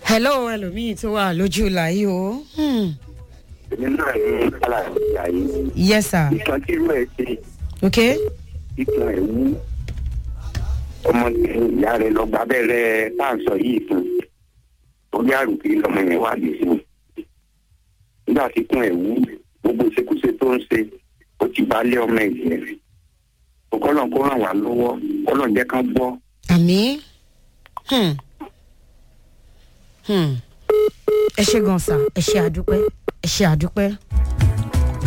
hello ẹlòmíì tó wà lójú làyè o. Hmm. èmi náà ní àlàyé yìí yes sir ìtàn tí irú ẹ̀ ṣe ok ìtàn ẹ̀ wú ọmọ ìyá rẹ̀ lọ gba abẹ́rẹ́ páàsọ yìí fún orí àrùkí lọmọ yẹn wà lè fún nígbà tí kún ẹ̀ wú gbogbo ìṣekúṣe tó ń ṣe ó ti bá lé ọmọ ẹ̀ jẹ́ kọ́lọ̀ kó ràn wá lọ́wọ́ kọ́lọ̀ jẹ́ ká gbọ́ àmì Hmm. Hmm. ẹ ṣe gan sa ẹ ṣe àdúpẹ́ ẹ ṣe àdúpẹ́.